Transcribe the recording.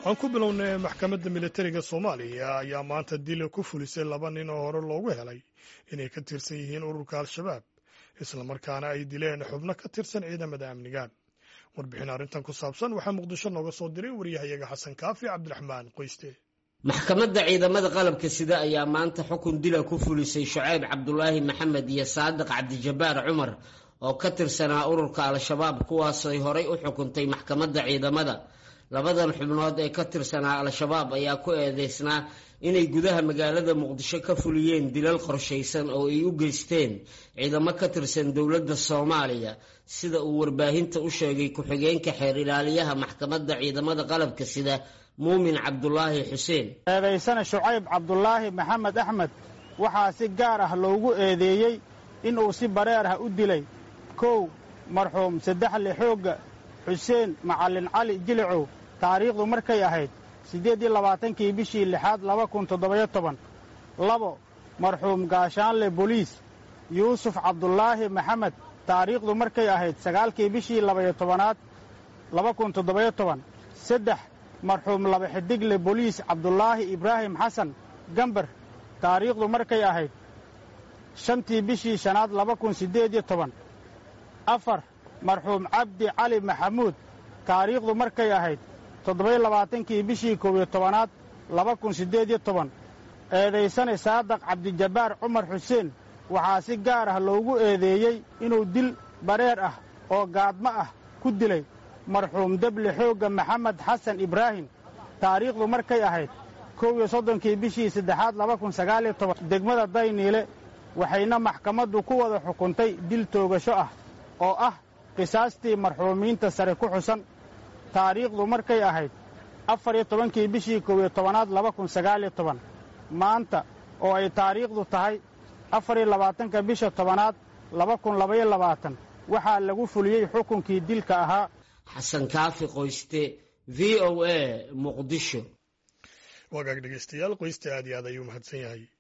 aan ku bilownay maxkamadda militariga soomaaliya ayaa maanta dila ku fulisay laba nin oo hore loogu helay inay ka tirsan yihiin ururka al-shabaab islamarkaana ay dileen xubno ka tirsan ciidamada amniga warbixin arrintan ku saabsan waxaa muqdisho nooga soo diray waryahayaga xasan kaafi cabdiraxmaan qoyste maxkamadda ciidamada qalabka sida ayaa maanta xukun dila ku fulisay shucayb cabdulaahi maxamed iyo saadiq cabdijabaar cumar oo ka tirsanaa ururka al-shabaab kuwaasay horay u xukuntay maxkamadda ciidamada labadan xubnood ee ka tirsanaa al-shabaab ayaa ku eedeysnaa inay gudaha magaalada muqdisho ka fuliyeen dilal qorshaysan oo ay u geysteen ciidamo ka tirsan dowladda soomaaliya sida uu warbaahinta u sheegay ku-xigeenka xeer ilaaliyaha maxkamadda ciidamada qalabka sida muumin cabdulaahi xuseen eedaysana shucayb cabdulaahi maxamed axmed waxaa si gaar ah loogu eedeeyey inuu si bareer ah u dilay kow marxuum saddexle xoogga xuseen macallin cali jilicow taariikhdu markay ahayd siddeed iyo labaatankii bishii lixaad laba kun toddobayo toban labo marxuum gaashaanle boliis yuusuf cabdulaahi maxamed taariikhdu markay ahayd sagaalkii bishii labayo tobanaad laba kun toddobayo toban saddex marxuum laba xidigle boliis cabdulaahi ibraahim xasan gambar taariikhdu markay ahayd shantii bishii shanaad laba kun siddeed iyo toban afar marxuum cabdi cali maxamuud taariikhdu markay ahayd toddobayo labaatankii bishii koob iyo tobanaad laba kun siddeed iyo toban eedaysane saadaq cabdijabaar cumar xuseen waxaa si gaar ah loogu eedeeyey inuu dil bareer ah oo gaadmo ah ku dilay marxuum deble xoogga maxamed xasan ibraahim taariikhdu markay ahayd kow iyo soddonkii bishii saddexaad laba kun sagaaliyo toban degmada dayniile waxayna maxkamaddu ku wada xukuntay dil toogasho ah oo ah qisaastii marxuumiinta sare ku xusan taariikhdu markay ahayd afar iyo tobankii bishii koob iyo tobanaad laba kun sagaaliyo toban maanta oo ay taariikhdu tahay afar iyo labaatanka bisha tobanaad laba kun labaiyo labaatan waxaa lagu fuliyey xukunkii dilka ahaa xasan kaafi qoyste v o a muqdisho wagaag dhegeystayaal qoyste aad iyo aad ayuu mahadsan yahay